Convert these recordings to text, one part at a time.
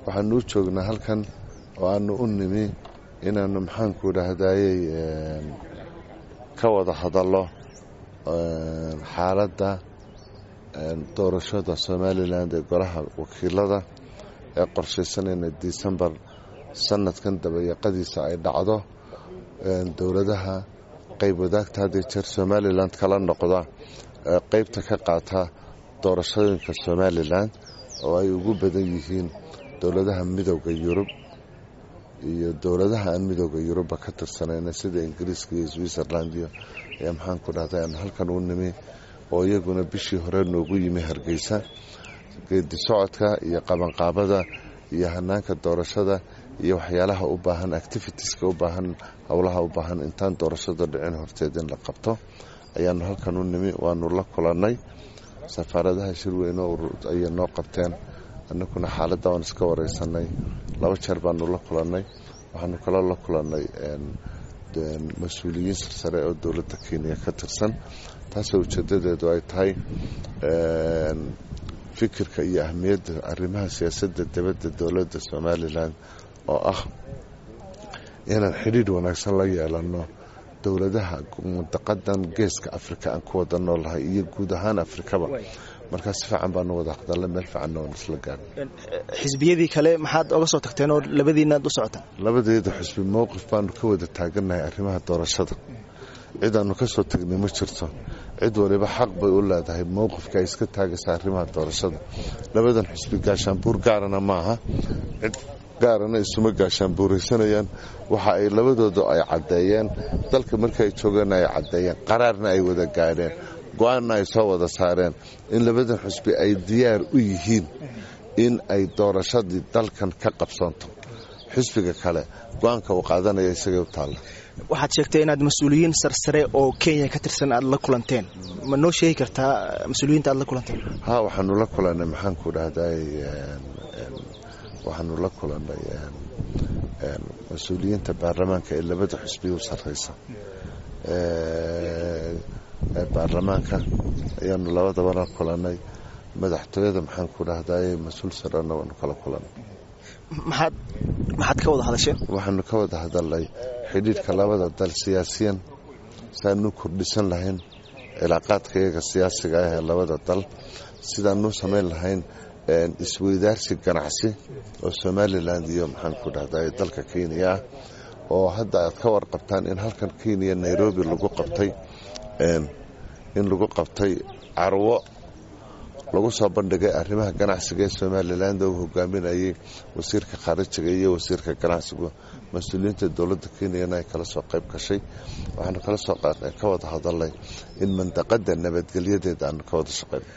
waxaanu u joognaa halkan oo aanu u nimi inaannu maxaanku dhahdaayey ka wada hadallo xaaladda doorashada somalilan ee golaha wakiilada ee qorshaysanayna disembar sanadkan dabayaqadiisa ay dhacdo dowladaha qayb wadaagta hadday jeer somalilan kala noqda qaybta ka qaata doorashooyinka somalilan oo ay ugu badan yihiin dowladaha midooda yurub iyo dowladaha aan midooda yurubba ka tirsanayna sida ingiriiska iyo switzerland iyo ayaa maxaanku dhahday aan halkan u nimi oo iyaguna bishii hore noogu yimi hargeysa geedi socodka iyo qabanqaabada iyo hanaanka doorashada iyo waxyaalaha u baahan activitieska u baahan howlaha u baahan intaan doorashada dhicin horteed in la qabto ayaanu halkan u nimi waanu la kulannay safaaradaha shirweyne ayay noo qabteen annaguna xaaladda waan iska wareysanay laba jeer baanu la kulannay waxaanu kala la kulannay mas-uuliyiin sarsare oo dowladda kenya ka tirsan taasoo ujeedadeedu ay tahay fikirka iyo ahmiyadda arrimaha siyaasadda dibadda dowladda somalilan oo ah inaan xidhiidh wanaagsan la yeelanno dowladaha mudaqadan geeska afrika aan ku wada noolahay iyo guud ahaan afrikaba markaa si fiican baanu wada hadalla meel fiicanna waan isla gaarnay xisbiyadii kale maxaad oga soo tagteen oo labadiinaad u socotaan labadeeda xisbi mowqif baanu ka wada taagannahay arrimaha doorashada cid aanu ka soo tagnay ma jirto cid waliba xaq bay u leedahay mowqifka ay iska taagaysa arrimaha doorashada labadan xisbi gaashaanbuur gaarana maaha cid gaarana isuma gaashaanbuuraysanayaan waxa ay labadooda ay caddeeyeen dalka markii ay joogeen ay caddeeyeen qaraarna ay wada gaadheen go-aanna ay soo wada saareen in labadan xusbi ay diyaar u yihiin in ay doorashadii dalkan ka qabsanto xisbiga kale go-aanka uu qaadanaya isagay u taalla waxaad sheegtay inaad mas-uuliyiin sarsare oo kenya ka tirsan aad la kulanteen ma noo sheegi kartaa mas-uuliyiinta aad la kulanteen ha waxaanu la kulannay maxaanku dhahday waxaanu la kulannay mas-uuliyiinta baarlamaanka ee labada xusbiya u sarreysa ee baarlamaanka ayaanu labadaba la kulannay madaxtooyada maxaanku dhahday mas-uul sarena waanu kala kulannay maxaad maxaad ka wada hadasheen waxaanu ka wada hadalnay xidhiidhka labada dal siyaasiyan saanu kordhisan lahayn cilaaqaadka iyaga siyaasiga ah ee labada dal sidaanu samayn lahayn isweydaarsi ganacsi oo somalilan iyo maxaanku dhahday dalka kenya ah oo hadda aad ka warqabtaan in halkan kenya nairobi lagu qabtay in lagu qabtay carwo lagu soo bandhigay arrimaha ganacsiga ee somalilan uu hogaaminayay wasiirka khaarijiga iyo wasiirka ganacsigu mas-uuliyiinta dowladda kenyana ay kala soo qayb gashay waxaanu kala soo ka wada hadalnay in mandaqada nabadgelyadeeda aanu ka wada shaqeyno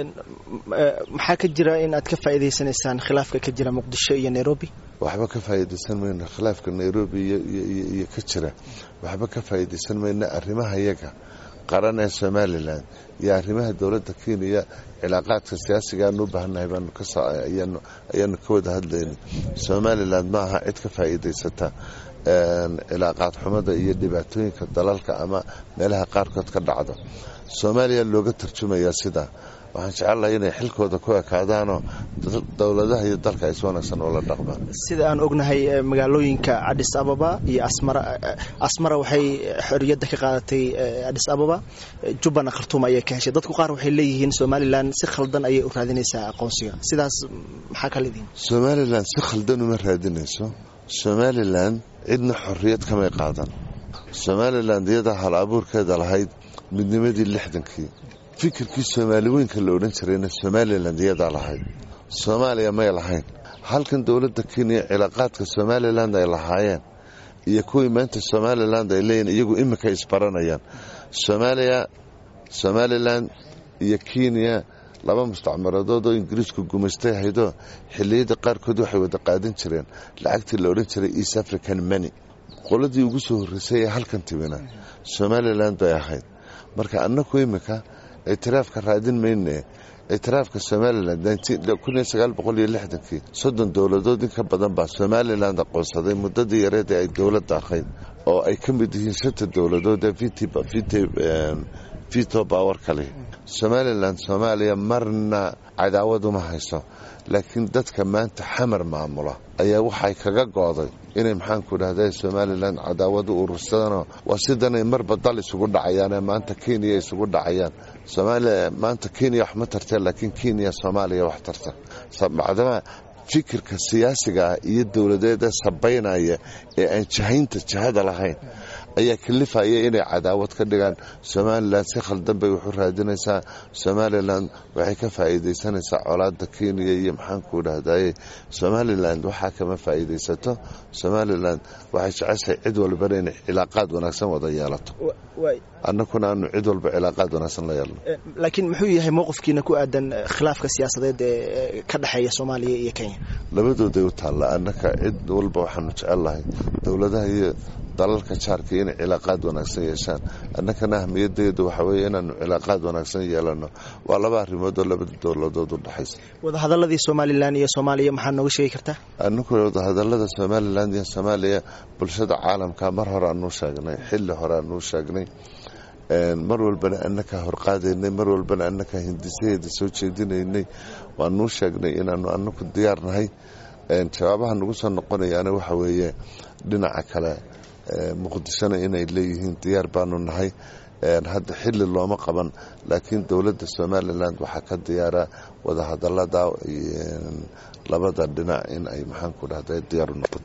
maxaa ka jira in aad ka faa'iidaysanaysaan khilaafka ka jira muqdisho iyo nairobi waxba ka faa'iidaysan mayno khilaafka nairobi iyo ka jira waxba ka faa'iidaysan mayno arrimaha iyaga qaran ee somalilan iyo arrimaha dowladda kenya cilaaqaadka siyaasiga aanu u baahannahay ayaanu ka wada hadlayna somalilan ma aha cid ka faa'iidaysata cilaaqaad xumada iyo dhibaatooyinka dalalka ama meelaha qaarkood ka dhacdo soomaaliya looga tarjumayaa sidaa waxaan jecelahay inay xilkooda ku ekaadaanoo dowladaha iyo dalka ay si wanaagsan oola dhaqmaan sida aan ognahay magaalooyinka adis ababa iyo asmara asmara waxay xorriyadda ka qaadatay adis ababa jubbana khartuum ayay ka heshay dadku qaar waxay leeyihiin somalilan si khaldan ayay u raadinaysaa aqoonsiga sidaas maxaa ka leedihin somalilan si khaldan uma raadinayso somalilan cidna xorriyad kamay qaadan somalilan iyadaa hal abuurkeeda lahayd midnimadii lixdankii fikirkii soomaali weynka la odhan jirayna somalilan iyadaa lahayd soomaaliya may lahayn halkan dowladda kenya cilaaqaadka somalilan ay lahaayeen iyo kuwii maanta somalilan ay leeyihin iyagu imika isbaranayaan soomaaliya somalilan iyo kenya laba mustacmaradood oo ingiriisku gumaystay haydoo xilliyada qaarkood waxay wada qaadan jireen lacagtii la odhan jiray east african mony qoladii ugu soo horreysay ee halkan timina somalilan bay ahayd marka annaku imika ictiraafka raadin mayne ictiraafka somalilan kii soddon dowladood in ka badan baa somalilan aqoonsaday muddadii yareed ee ay dowladda ahayd oo ay ka mid yihiin shanta dowladood ee vito power kale somalilan soomaaliya marna cadaawad uma hayso laakiin dadka maanta xamar maamula ayaa waxay kaga gooday inay maxaanku dhahda somalilan cadaawadu urursadano waa sidanay marba dal isugu dhacayaane maanta kenya isugu dhacayaan soomaaliya maanta kenya wax ma tartee laakiin kenya soomaaliya wax tarta macdama fikirka siyaasiga ah iyo dowladeeda sabaynaya ee aan jahaynta jihada lahayn ayaa kalifaya inay cadaawad ka dhigaan somalilan si khaldan bay waxu raadinaysaa somalilan waxay ka faa'iidaysanaysaa colaada kenya iyo maxaanku dhahdaye somalilan waxaa kama faa'iidaysato somalilan waxay jeceshahay cid walbana inay cilaaqaad wanaagsan wada yeelato annakuna aanu cid walba cilaaqaad wanaagsan la yeelno laakiin muxuu yahay mowqifkiina ku aadan khilaafka siyaasadeed ee ka dhexeeya soomaaliya iyo kenya labadooday u taalla annaka cid walba waxaanu jecelnahay dowladaha iyo dalalka jaarka inay cilaaqaad wanaagsan yeeshaan annakana ahmiyadeedu waxa weeye inaanu cilaaqaad wanaagsan yeelano waa laba arrimood oo labada dowladood u dhexaysa wadahadaladii somalilan iyo soomaaliya maxaa nooga sheegi kartaa annagu wadahadalada somalilan iyo soomaaliya bulshada caalamka mar hore aanuu sheegnay xilli hore aanuu sheegnay mar walbana annakaa horqaadaynay mar walbana annakaa hindisaheeda soo jeedinaynay waanuu sheegnay inaanu annaku diyaarnahay jawaabaha nagu soo noqonayaana waxa weeye dhinaca kale muqdishona inay leeyihiin diyaar baanu nahay hadda xili looma qaban laakiin dowladda somalilan waxaa ka diyaara wadahadalada labada dhinac in ay maxaanku dhahda diyaar u noqoto